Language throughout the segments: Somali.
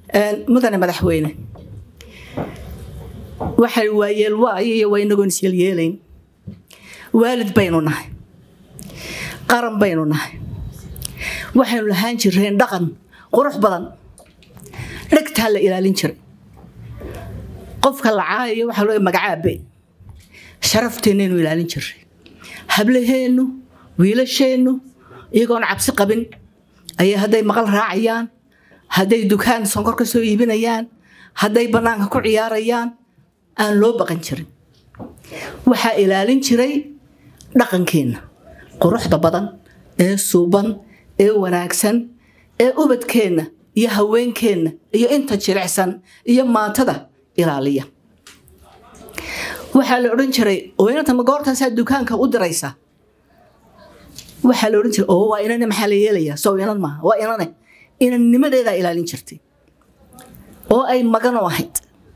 mudane madaxweyne waxay waayeel waayo iyo waa inagoon isyeelyeelayn waalid baynu nahay qaran baynu nahay waxaynu lahaan jireen dhaqan qurux badan dhegtaa la ilaalin jiray qofka la caayayo waxaa loo magacaabe sharafteenaynu ilaalin jiray hablaheennu wiilasheennu iyagoon cabsi qabin ayaa hadday maqal raacayaan hadday dukaan sonkor ka soo iibinayaan hadday bannaanka ku ciyaarayaan aan loo baqan jirin waxaa ilaalin jiray dhaqankeenna quruxda badan ee suuban ee wanaagsan ee ubadkeenna iyo haweenkeenna iyo inta jilicsan iyo maatada ilaaliya waxaa la odhan jiray oo inanta ma goortaasaa dukaanka u diraysa waxaa la odhan jiray oo waa inane maxaa la yeelayaa sow inan maaha waa inane inannimadeedaa ilaalin jirtay oo ay maganoo ahayd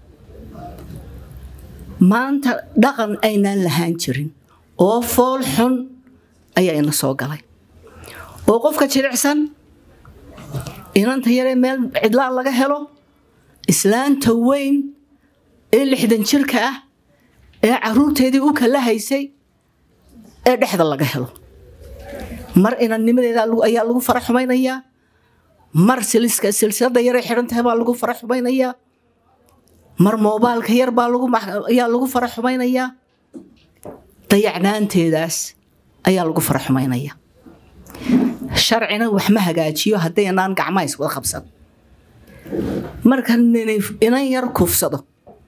maanta dhaqan aynaan lahaan jirin oo fool xun ayaa ina soo galay oo qofka jilicsan inanta yaree meel cidlaan laga helo islaanta weyn ee lixdan jirka ah ee caruurteedii u kala haysay ee dhexda laga helo mar inannimadeeda ayaa lagu fara xumaynayaa mar silsilada yaree xidhan tahay baa lagu fara xumaynayaa mar moobaalka yar baa ayaa lagu fara xumaynayaa dayacnaanteedaas ayaa lagu fara xumaynaya sharcina wax ma hagaajiyo haddaynaan gacmaha iswada qabsan marka inan yar kufsado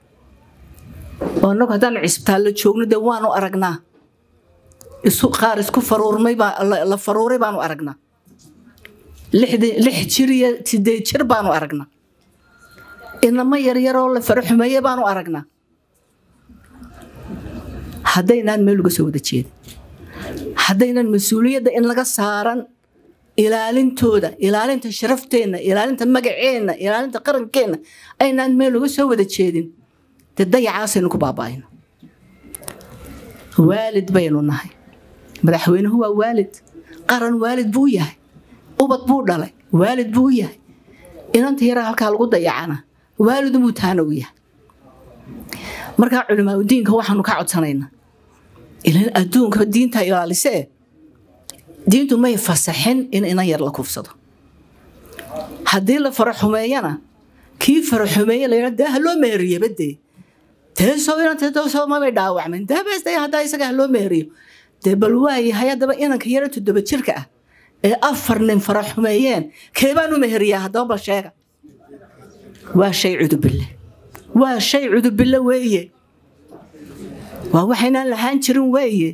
oo inagu haddaanu cisbitaallo joogno dee waanu aragnaa qaar isku faruurmay la faruuray baanu aragnaa lix jir iyo sideed jir baanu aragnaa inamo yaryaroo la faro xumeeye baanu aragnaa haddaynaan meel uga soo wada jeedin haddaynan mas-uuliyadda in laga saaran ilaalintooda ilaalinta sharafteenna ilaalinta magaceenna ilaalinta qarankeenna aynaan meel uga soo wada jeedin dee dayacaasaynu ku baaba'ayno waalid baynu nahay madaxweynuhu waa waalid qaran waalid buu yahay ubad buu dhalay waalid buu yahay inanta yaraa halkaa lagu dayacana waalidumuu taana u yahay markaa culimaa udiinka waxaanu ka codsanaynaa ilan adduunka diinta ilaalisee diintu may fasaxin in inan yar la kufsado haddii la faraxumeeyana kii faraxumeeye layidha dee ha loo meeriyo badee teesoo inanteedosoo mabay dhaawacmin dabeesta haddaa isaga ha loo meeriyo dee bal waayahay haddaba inanka yara toddoba jirka ah ee afar nin faraxumeeyeen keebaan u meheriyaa haddaba bal sheega waa shay cudubille waa shay cudubille weeye waa waxaynaan lahaan jirin weeye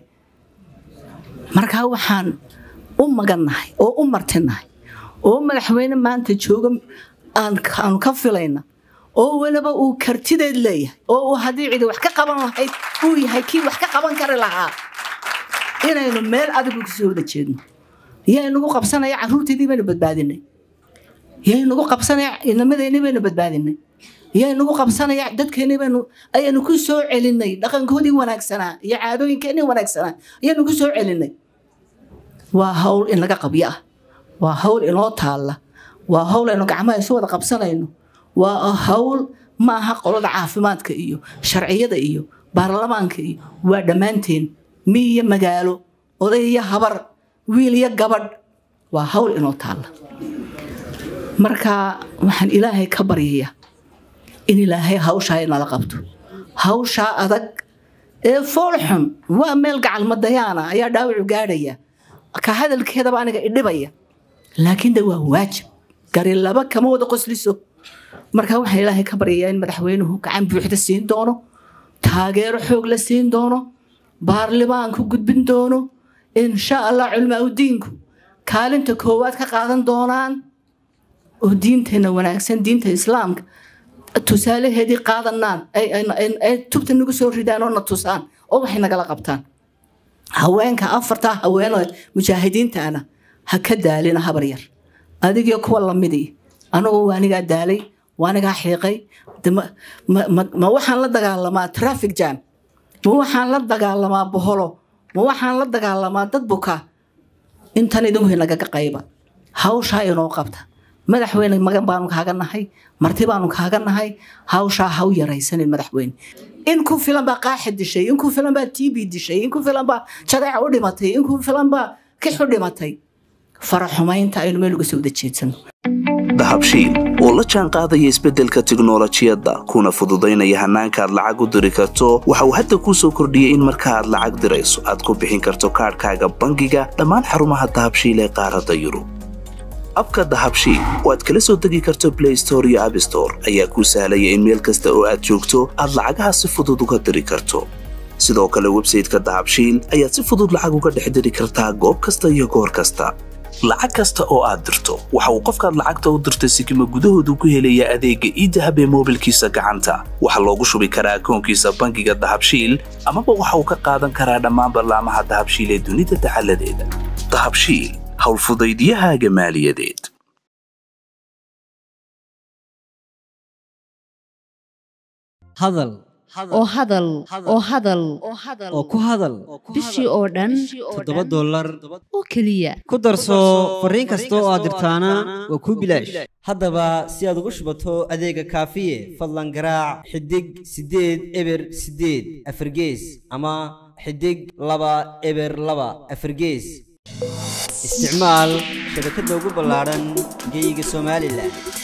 markaa waxaan u magannahay oo u martinahay oo madaxweyne maanta jooga aanu ka filayna oo weliba uu kartideed leeyahay oo uu haddii cidi wax ka qaban lahayd uu yahay kii wax ka qaban kari lahaa inaynu meel adigu kasoo wada jeedno yaynugu qabsanaya caruurteedii baynu badbaadinay yaynugu qabsanaya inamadeenii baynu badbaadinay yaynugu qabsanaya dadkeenii baynu ayaynu ku soo celinay dhaqankoodii wanaagsanaa iyo caadooyinkeenii wanaagsanaa ayaynu ku soo celinay waa hawl in laga qabyo ah waa hawl inoo taalla waa hawl aynu gacmaha isu wada qabsanayno waa hawl ma aha qolada caafimaadka iyo sharciyada iyo baarlamaanka iyo waa dhammaanteen mi iyo magaalo oday iyo habar wiil iyo gabadh waa hawl inoo taalla marka waxaan ilaahay ka baryayaa in ilaahay hawshaa inala qabto hawshaa adag ee foolxun waa meel gacalmadayaana ayaa dhaawacu gaadhaya ka hadalkeedaba aniga idhibaya laakiin de waa waajib gari laba kama wada qosliso marka waxaan ilaahay ka baryayaa in madaxweynuhu gacan buuxda siin doono taageero xoog la siin doono baarlamaanku gudbin doono insha allah culmaa udiinku kaalinta koowaad ka qaadan doonaan oo diinteenna wanaagsan diinta islaamka tusaalaheedii qaadanaan ay tubta nagu soo ridaan oo na tusaan oo waxay nagala qabtaan haweenka afartaa haweenoo mujaahidiintaana ha ka daalina habar yar adigio kuwa lamidii anagu waanigaa daalay waanigaa xiiqay ma waxaan la dagaalamaa traffic jam ma waxaan la dagaalamaa boholo ma waxaan la dagaalamaa dad buka intan idinku nagaga qayba hawshaa inoo qabta madaxweyne magan baanu kaaga nahay marti baanu kaaga nahay hawshaa ha u yaraysanin madaxweyne in ku filan baa qaaxi dishay in ku filan baa tb dishay in ku filan baa jadeeca u dhimatay in ku filan baa kix u dhimatay faraxumaynta aynu meel uga soo wada jeedsano dahabshiil oo la jaan qaadaya isbeddelka tiknolojiyadda kuna fududaynaya hannaanka aad lacag u diri karto waxa uu hadda kuu soo kordhiyey in marka aad lacag dirayso aad ku bixin karto kaadhkaaga bangiga dhammaan xarumaha dahabshiil ee qaaradda yurub abka dahabshiil oo aad kala soo degi karto blay store iyo abstore ayaa kuu sahlaya in meel kasta oo aad joogto aad lacagaha si fudud uga diri karto sidoo kale websayteka dahabshiil ayaad si fudud lacag uga dhex diri kartaa goob kasta iyo goor kasta lacag kasta oo aad dirto waxa uu qofkaad lacagta u dirtay sikima gudahoodu ku helayaa adeegga iidahab ee moobilkiisa gacanta waxaa loogu shubi karaa akoonkiisa bangiga dahabshiil amaba waxa uu ka qaadan karaa dhammaan ballaamaha dahabshiil ee dunida dacaladeeda dahabshiil howlfudaydiyahaaga maaliyadeed hadal oo hadal oo hadal oo ku hadal bishii oo dhan toddoba dollar oo keliya ku darso fariin kasta oo aad dirtaana waa kuu bilaash haddaba si aad ugu shubato adeega kaafiye fadlan garaac xidig siddeed eber siddeed afargees ama xidig laba eber laba afargees isticmaal shabakadda ugu ballaadhan geyga somalilan